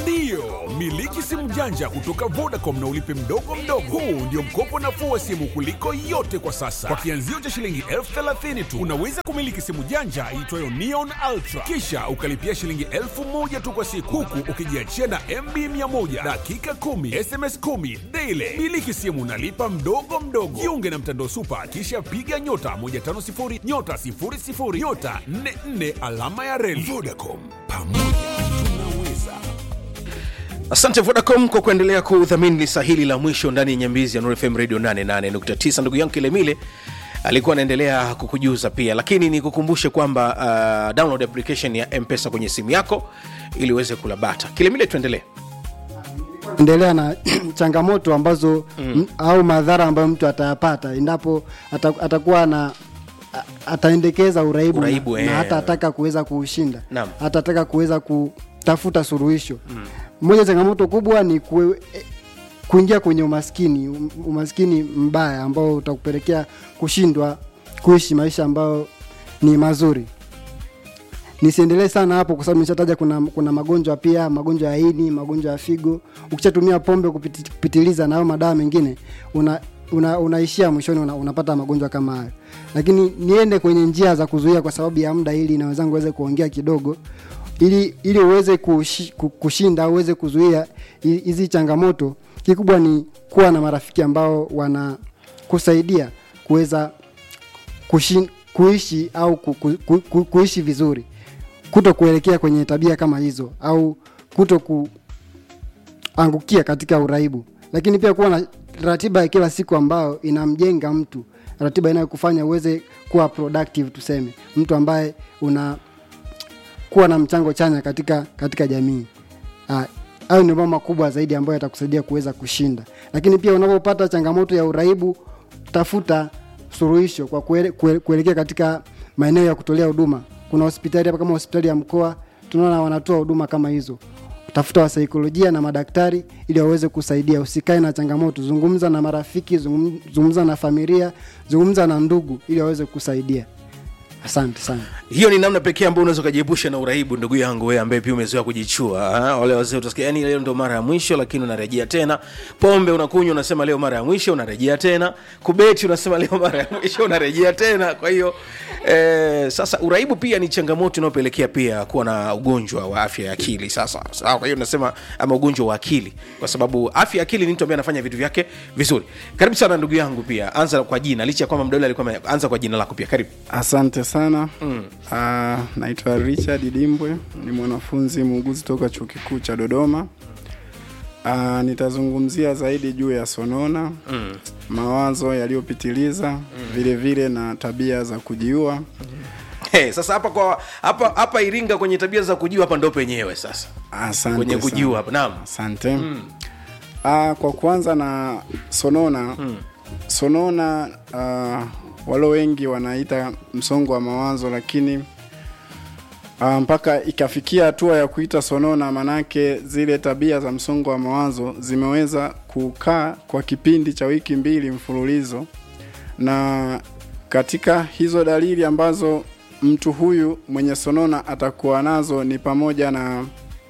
Ndiyo, miliki simu janja kutoka Vodacom na ulipe mdogo mdogo. Huu ndio mkopo nafuu wa simu kuliko yote kwa sasa. Kwa kianzio cha shilingi elfu thelathini tu unaweza kumiliki simu janja iitwayo Neon Ultra, kisha ukalipia shilingi elfu moja tu kwa siku, huku ukijiachia na MB 100 dakika 10 SMS 10 daily. Miliki simu nalipa mdogo mdogo. Jiunge na mtandao Supa, kisha piga nyota 150 nyota 00 nyota 44 alama ya reli. Vodacom, pamoja tunaweza. asante vodacom kwa kuendelea kudhamini lisa hili la mwisho ndani ya nyambizi ya Nuru fm radio 88.9 ndugu yangu kilemile alikuwa anaendelea kukujuza pia lakini nikukumbushe kwamba uh, download application ya mpesa kwenye simu yako ili uweze kula bata kilemile tuendelee endelea na changamoto ambazo mm. au madhara ambayo mtu atayapata endapo ata- atakuwa na a- ataendekeza uraibu, Uraibu, na, eh. na hata ataka kuweza kuushinda Naam. hata ataka kuweza kutafuta suluhisho mm. moja changamoto kubwa ni kue, eh, kuingia kwenye umaskini um- umaskini mbaya ambao utakupelekea kushindwa kuishi maisha ambayo ni mazuri nisiendelee sana hapo kwa sababu nimeshataja kuna, kuna magonjwa pia magonjwa ya ini magonjwa ya figo ukishatumia pombe kupiti, kupitiliza na hayo madawa mengine una, una, unaishia mwishoni una, unapata magonjwa kama hayo lakini niende kwenye njia za kuzuia kwa sababu ya muda ili na wenzangu waweze kuongea kidogo ili ili uweze kushi, ku- kushinda au uweze kuzuia hi- hizi changamoto kikubwa ni kuwa na marafiki ambao wanakusaidia kuweza kushin, kuishi au ku, ku, ku, ku, kuishi vizuri kuto kuelekea kwenye tabia kama hizo au kuto kuangukia katika uraibu lakini pia kuwa na ratiba ya kila siku ambayo inamjenga mtu ratiba inayokufanya uweze kuwa productive tuseme mtu ambaye una kuwa na mchango chanya katika katika jamii Ah, hayo ndio mambo makubwa zaidi ambayo yatakusaidia kuweza kushinda lakini pia unapopata changamoto ya uraibu tafuta suluhisho kwa kuele, kuele, kuelekea katika maeneo ya kutolea huduma kuna hospitali hapa kama hospitali ya mkoa tunaona wanatoa huduma kama hizo tafuta wasaikolojia na madaktari ili waweze kusaidia usikae na changamoto zungumza na marafiki zungum- zungumza na familia zungumza na ndugu ili waweze kusaidia asante sana hiyo ni namna pekee ambayo unaweza ukajiepusha na uraibu ndugu yangu wewe ambaye pia umezoea kujichua ah, wale wazee utasikia yani leo ndo mara ya mwisho lakini unarejea tena pombe unakunywa unasema leo mara ya mwisho unarejea tena kubeti unasema leo mara ya mwisho unarejea tena kwa hiyo eh, sasa uraibu pia ni changamoto inayopelekea pia kuwa na ugonjwa wa afya ya akili sasa sawa kwa hiyo nasema ama ugonjwa wa akili kwa sababu afya ya akili ni mtu ambaye anafanya vitu vyake vizuri karibu sana ndugu yangu pia anza kwa jina licha ya kwamba mdole alikuwa ame- anza kwa jina lako pia karibu Asante sana mm. uh, naitwa Richard Dimbwe, ni mwanafunzi muuguzi toka chuo kikuu cha Dodoma. Uh, nitazungumzia zaidi juu ya sonona mm. mawazo yaliyopitiliza mm. vile vile na tabia za kujiua Hey, sasa hapa kwa hapa hapa Iringa kwenye tabia za kujua hapa ndo penyewe sasa. Asante Kwenye sana. kujua hapa. Naam. Asante mm. uh, kwa kuanza na sonona mm. sonona uh, walo wengi wanaita msongo wa mawazo lakini uh, mpaka ikafikia hatua ya kuita sonona manake zile tabia za msongo wa mawazo zimeweza kukaa kwa kipindi cha wiki mbili mfululizo na katika hizo dalili ambazo mtu huyu mwenye sonona atakuwa nazo ni pamoja na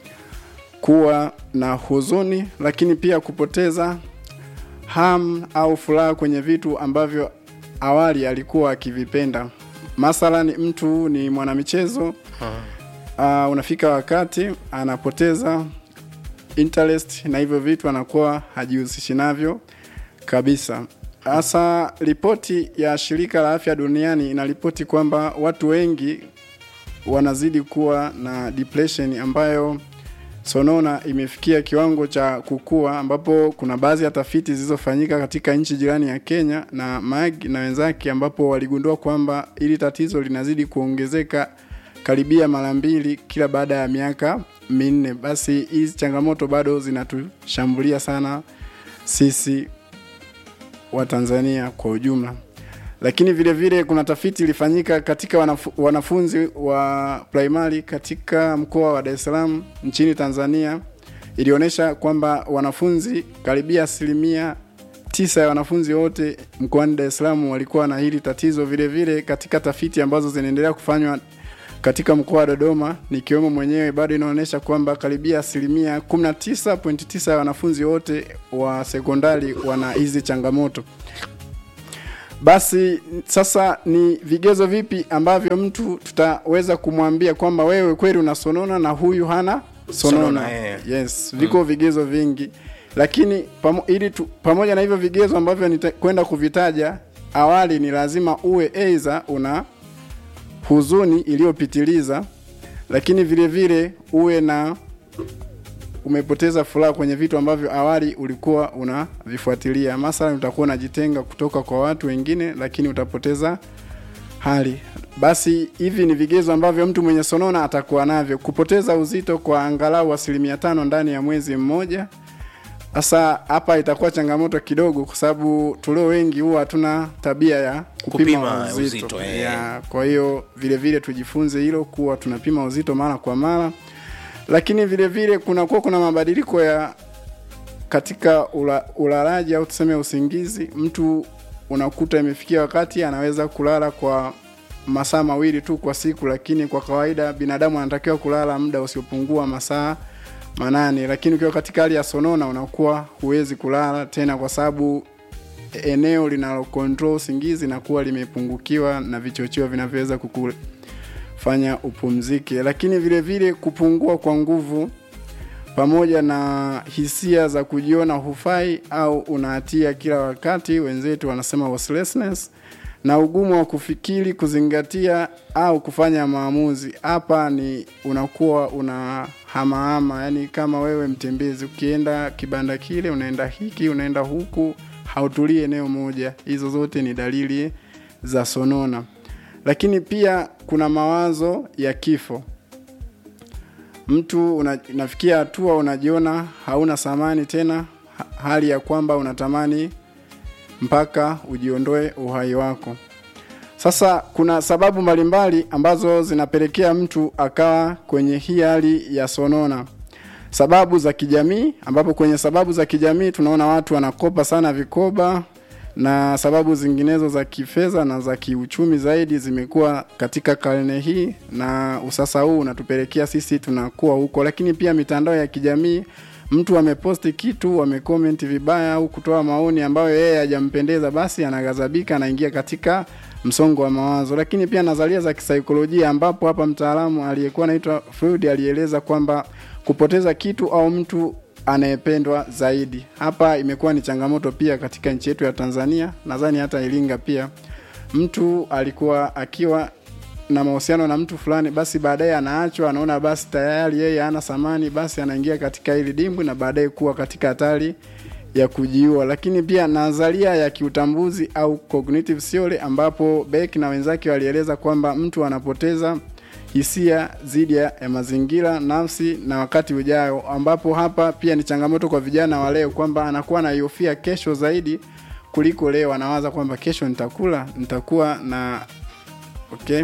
kuwa na huzuni lakini pia kupoteza ham au furaha kwenye vitu ambavyo awali alikuwa akivipenda mathalan mtu ni mwanamichezo uh, unafika wakati anapoteza interest na hivyo vitu anakuwa hajihusishi navyo kabisa hasa ripoti ya shirika la afya duniani inaripoti kwamba watu wengi wanazidi kuwa na depression ambayo sonona imefikia kiwango cha kukua ambapo kuna baadhi ya tafiti zilizofanyika katika nchi jirani ya Kenya na MAG na wenzake ambapo waligundua kwamba ili tatizo linazidi kuongezeka karibia mara mbili kila baada ya miaka minne. Basi hizi changamoto bado zinatushambulia sana sisi wa Tanzania kwa ujumla. Lakini vile vile kuna tafiti ilifanyika katika wanafu, wanafunzi wa primary katika mkoa wa Dar es Salaam nchini Tanzania ilionyesha kwamba wanafunzi karibia asilimia tisa ya wanafunzi wote mkoani Dar es Salaam walikuwa na hili tatizo. Vile vile katika tafiti ambazo zinaendelea kufanywa katika mkoa wa Dodoma nikiwemo mwenyewe bado inaonyesha kwamba karibia asilimia 19.9 ya wanafunzi wote wa sekondari wana hizi changamoto. Basi sasa ni vigezo vipi ambavyo mtu tutaweza kumwambia kwamba wewe kweli unasonona na huyu hana sonona? Sonona, eh. Yes, viko vigezo vingi, lakini pamo, ili tu, pamoja na hivyo vigezo ambavyo nitakwenda kuvitaja awali, ni lazima uwe aidha una huzuni iliyopitiliza, lakini vile vile uwe na umepoteza furaha kwenye vitu ambavyo awali ulikuwa unavifuatilia. Mathalan, utakuwa unajitenga kutoka kwa watu wengine, lakini utapoteza hali. Basi hivi ni vigezo ambavyo mtu mwenye sonona atakuwa navyo: kupoteza uzito kwa angalau asilimia tano ndani ya mwezi mmoja. Sasa hapa itakuwa changamoto kidogo, kwa sababu tulio wengi huwa hatuna tabia ya kupima, Kupima uzito, uzito, eh. ya, kwa hiyo vile vile tujifunze hilo kuwa tunapima uzito mara kwa mara, lakini vile vile kunakuwa kuna mabadiliko ya katika ula, ulalaji au tuseme usingizi. Mtu unakuta imefikia wakati anaweza kulala kwa masaa mawili tu kwa siku, lakini kwa kawaida binadamu anatakiwa kulala muda usiopungua masaa manane, lakini ukiwa katika hali ya sonona unakuwa huwezi kulala tena kwa sababu eneo linalo control usingizi linakuwa limepungukiwa na vichocheo vinavyoweza kukufanya upumzike, lakini vile vile kupungua kwa nguvu pamoja na hisia za kujiona hufai au unahatia kila wakati, wenzetu wanasema restlessness, na ugumu wa kufikiri, kuzingatia au kufanya maamuzi. Hapa ni unakuwa una hamahama, yani kama wewe mtembezi, ukienda kibanda kile, unaenda hiki, unaenda huku, hautulii eneo moja. Hizo zote ni dalili za sonona. Lakini pia kuna mawazo ya kifo mtu una, unafikia hatua unajiona hauna thamani tena, ha- hali ya kwamba unatamani mpaka ujiondoe uhai wako. Sasa kuna sababu mbalimbali ambazo zinapelekea mtu akawa kwenye hii hali ya sonona. Sababu za kijamii, ambapo kwenye sababu za kijamii tunaona watu wanakopa sana vikoba na sababu zinginezo za kifedha na za kiuchumi zaidi zimekuwa katika karne hii, na usasa huu unatupelekea sisi tunakuwa huko. Lakini pia mitandao ya kijamii, mtu ameposti kitu, amecomment vibaya au kutoa maoni ambayo yeye hajampendeza, basi anaghadhabika, anaingia katika msongo wa mawazo. Lakini pia nadharia za kisaikolojia, ambapo hapa mtaalamu aliyekuwa anaitwa Freud alieleza kwamba kupoteza kitu au mtu anayependwa zaidi. Hapa imekuwa ni changamoto pia katika nchi yetu ya Tanzania, nadhani hata Iringa pia. Mtu alikuwa akiwa na mahusiano na mtu fulani, basi baadaye anaachwa, anaona basi tayari yeye hana thamani, basi anaingia katika hili dimbwi na baadaye kuwa katika hatari ya kujiua. Lakini pia nadharia ya kiutambuzi au cognitive theory, ambapo Beck na wenzake walieleza kwamba mtu anapoteza hisia dhidi ya ya mazingira, nafsi na wakati ujao, ambapo hapa pia ni changamoto kwa vijana wa leo kwamba anakuwa anaiofia kesho zaidi kuliko leo. Anawaza kwamba kesho nitakula, nitakuwa na okay.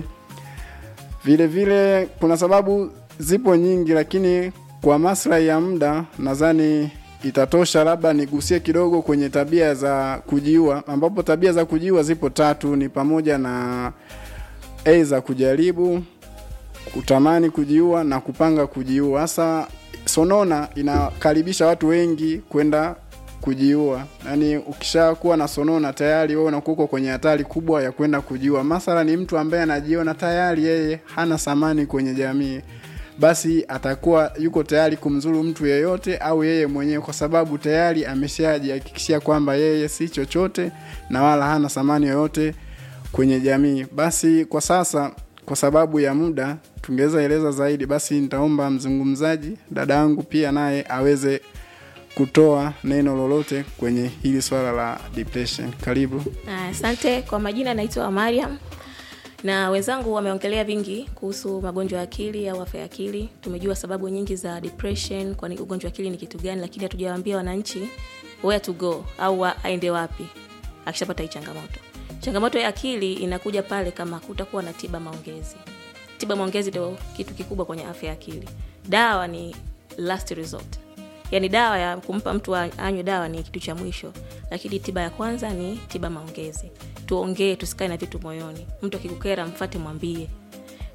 Vile vile kuna sababu zipo nyingi, lakini kwa maslahi ya muda nadhani itatosha, labda nigusie kidogo kwenye tabia za kujiua, ambapo tabia za kujiua zipo tatu, ni pamoja na aidha kujaribu kutamani kujiua na kupanga kujiua. Hasa sonona inakaribisha watu wengi kwenda kujiua. Yaani ukishakuwa na sonona tayari wewe unakuwa uko kwenye hatari kubwa ya kwenda kujiua. Masala ni mtu ambaye anajiona tayari yeye hana thamani kwenye jamii, basi atakuwa yuko tayari kumzuru mtu yeyote au yeye mwenyewe, kwa sababu tayari ameshajihakikishia kwamba yeye si chochote na wala hana thamani yoyote kwenye jamii. Basi kwa sasa, kwa sababu ya muda, tungeweza eleza zaidi, basi nitaomba mzungumzaji dada yangu pia naye aweze kutoa neno lolote kwenye hili swala la depression. Karibu. Ah, Asante. Kwa majina naitwa Mariam na wenzangu wameongelea vingi kuhusu magonjwa ya akili au afya ya akili. Tumejua sababu nyingi za depression, kwani ugonjwa wa akili ni kitu gani, lakini hatujawaambia wananchi where to go au wa, aende wapi akishapata hii changamoto. Changamoto ya akili inakuja pale kama kutakuwa na tiba maongezi. Tiba maongezi ndio kitu kikubwa kwenye afya ya akili. Dawa ni last resort yaani dawa ya kumpa mtu a- anywe dawa ni kitu cha mwisho lakini tiba ya kwanza ni tiba maongezi tuongee tusikae na vitu moyoni mtu akikukera mfate mwambie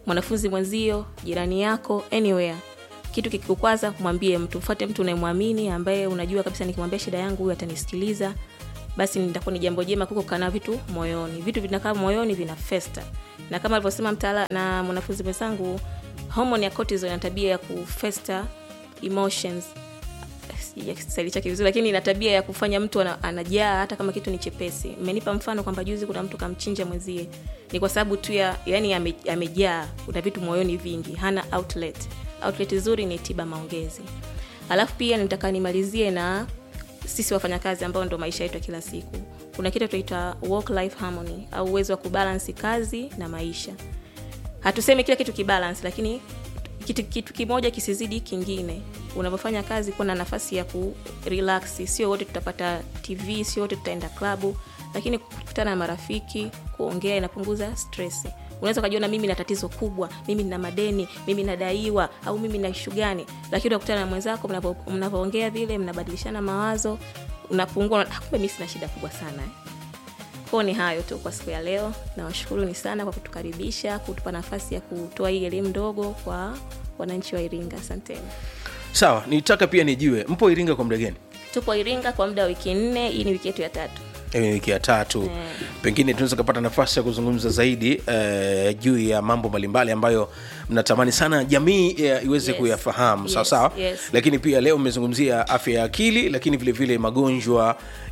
mwanafunzi mwenzio jirani yako anywhere kitu kikikukwaza mwambie mtu mfuate mtu unayemwamini ambaye unajua kabisa nikimwambia shida yangu huyu atanisikiliza basi nitakuwa ni jambo jema kuko kana vitu moyoni vitu vinakaa moyoni vina festa na kama alivyosema mtaala na mwanafunzi mwenzangu homoni ya cortisol ina tabia ya kufesta emotions Sija kiswahili chake vizuri lakini ina tabia ya kufanya mtu ana- anajaa hata kama kitu ni chepesi mmenipa mfano kwamba juzi kuna mtu kamchinja mwenzie ni kwa sababu tu ya yani ame- amejaa kuna vitu moyoni vingi hana outlet outlet nzuri ni tiba maongezi alafu pia nitaka nimalizie na sisi wafanyakazi ambao ndo maisha yetu ya kila siku kuna kitu tunaita work life harmony au uwezo wa kubalansi kazi na maisha hatusemi kila kitu kibalance lakini kitu, kitu kimoja kisizidi kingine unavyofanya kazi kuwa na nafasi ya ku relax sio wote tutapata tv sio wote tutaenda klabu lakini kukutana na marafiki kuongea inapunguza stress unaweza ukajiona mimi na tatizo kubwa mimi nina madeni mimi nadaiwa au mimi na ishu gani lakini unakutana na mwenzako mnavyo- mnavyoongea vile mnabadilishana mawazo unapungua "Ah, kumbe mi sina shida kubwa sana eh kwao ni hayo tu kwa siku ya leo nawashukuruni sana kwa kutukaribisha kutupa nafasi ya kutoa hii elimu ndogo kwa wananchi wa iringa asanteni sawa nitaka pia nijue mpo iringa kwa muda gani tupo iringa kwa muda wa wiki nne hii ni wiki yetu ya tatu Hii ni wiki ya tatu pengine tunaweza kupata nafasi ya kuzungumza zaidi eh, juu ya mambo mbalimbali ambayo mnatamani sana jamii eh, iweze Yes. kuyafahamu Yes, sawa sawa yes. lakini pia leo mmezungumzia afya ya akili lakini vile vile magonjwa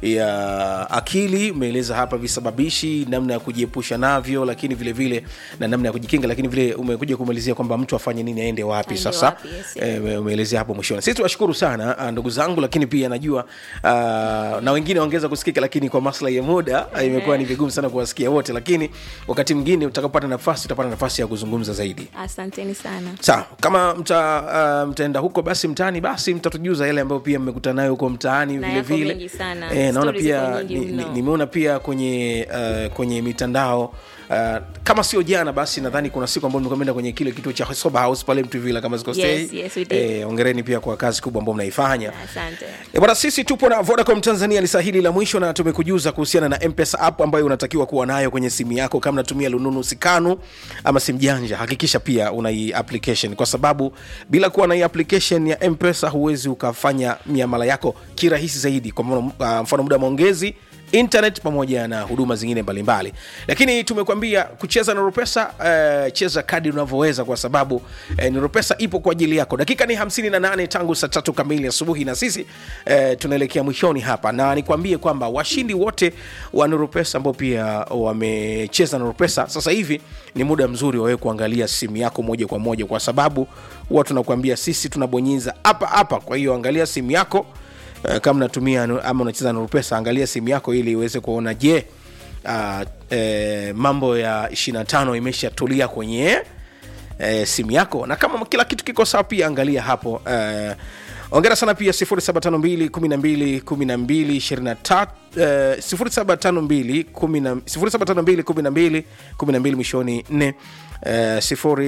ya akili umeeleza hapa visababishi namna ya kujiepusha navyo lakini vile vile na namna ya kujikinga lakini vile umekuja kumalizia kwamba mtu afanye nini aende wapi Aende sasa wapi, yes, yes. eh, ume- umeelezea hapo mwishoni sisi tunashukuru sana ah, ndugu zangu lakini pia najua uh, na wengine waongeza kusikika lakini kwa maslahi ya muda ah, imekuwa ni vigumu sana kuwasikia wote lakini wakati mwingine utakapopata nafasi utapata nafasi ya kuzungumza zaidi asanteni sana sawa kama mta, uh, mtaenda huko basi mtaani basi mtatujuza yale ambayo pia mmekutana nayo huko mtaani Na vile yako vile mengi sana. Eh, naona Stories pia ziko nyingi ni- ni- mno. nimeona pia kwenye uh, kwenye mitandao Uh, kama sio jana basi nadhani kuna siku ambayo nimekwenda kwenye kile kituo cha sober house pale mtuvila kama sikostei Yes, yes, we did. eh, ongereni pia kwa kazi kubwa ambayo mnaifanya asante E bwana, sisi tupo na Vodacom Tanzania lisa hili la mwisho, na tumekujuza kuhusiana na M-Pesa app ambayo unatakiwa kuwa nayo kwenye simu yako kama unatumia lununu sikanu ama simu janja. Hakikisha pia una hii application, kwa sababu bila kuwa na hii application ya M-Pesa huwezi ukafanya miamala yako kirahisi zaidi. Kwa mfano, uh, mfano muda wa maongezi internet pamoja na huduma zingine mbalimbali lakini tumekuambia kucheza na Nurupesa uh, cheza kadi unavyoweza kwa sababu uh, Nurupesa ipo kwa ajili yako dakika ni 58 tangu saa tatu kamili asubuhi na sisi uh, tunaelekea mwishoni hapa na nikwambie kwamba washindi wote wa Nurupesa ambao pia wamecheza Nurupesa sasa hivi ni muda mzuri wawewe kuangalia simu yako moja kwa moja kwa sababu huwa tunakuambia sisi tunabonyeza hapa hapa kwa hiyo angalia simu yako Uh, kama unatumia nu- ama unacheza na Rupesa, angalia simu yako ili iweze kuona je, uh, eh, mambo ya 25 imeshatulia kwenye eh, simu yako, na kama kila kitu kiko sawa, pia angalia hapo eh, ongera sana pia 0752 12 12 23 eh, 0752 10 0752 12 12 mwishoni 4 eh,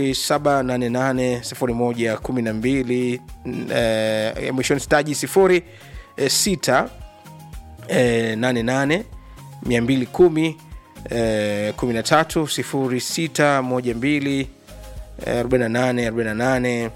0788 01 12 eh, mwishoni staji 0 eh, 6 eh, 88 210 eh, 13 06 12 eh, 48 48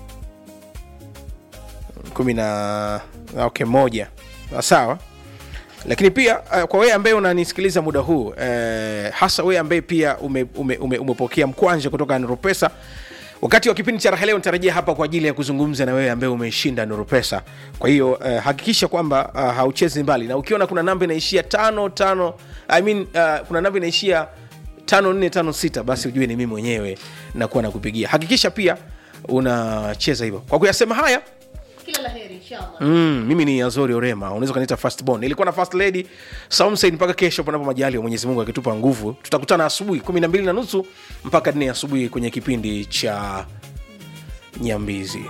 kumi na okay, moja sawa lakini pia uh, kwa wewe ambaye unanisikiliza muda huu uh, hasa wewe ambaye pia umepokea ume, ume, umepokea mkwanja kutoka Nurupesa wakati wa kipindi cha raha leo nitarejea hapa kwa ajili ya kuzungumza na wewe ambaye umeshinda Nurupesa. Kwa hiyo uh, hakikisha kwamba uh, hauchezi mbali, na ukiona kuna namba inaishia tano tano I mean, uh, kuna namba inaishia tano nne tano sita basi ujue ni mimi mwenyewe nakuwa nakupigia. Hakikisha pia unacheza hivyo. Kwa kuyasema haya kila la heri inshallah Mm, mimi ni Azori Orema, unaweza ukaniita first born. Nilikuwa na first lady Saumsaid mpaka kesho, panapo majali wa Mwenyezi Mungu akitupa nguvu. Tutakutana asubuhi kumi na mbili na nusu mpaka nne asubuhi kwenye kipindi cha Nyambizi.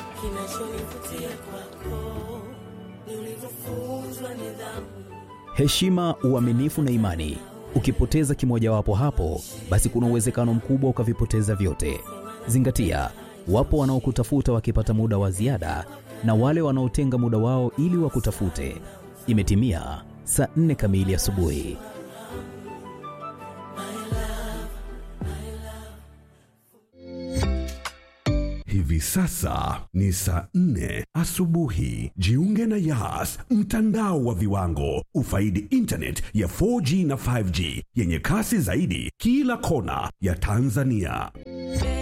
heshima, uaminifu na imani. Ukipoteza kimojawapo hapo, basi kuna uwezekano mkubwa ukavipoteza vyote. Zingatia, wapo wanaokutafuta wakipata muda wa ziada na wale wanaotenga muda wao ili wakutafute. Imetimia saa nne kamili asubuhi. Hivi sasa ni saa nne asubuhi. Jiunge na Yas, mtandao wa viwango. Ufaidi internet ya 4G na 5G yenye kasi zaidi kila kona ya Tanzania.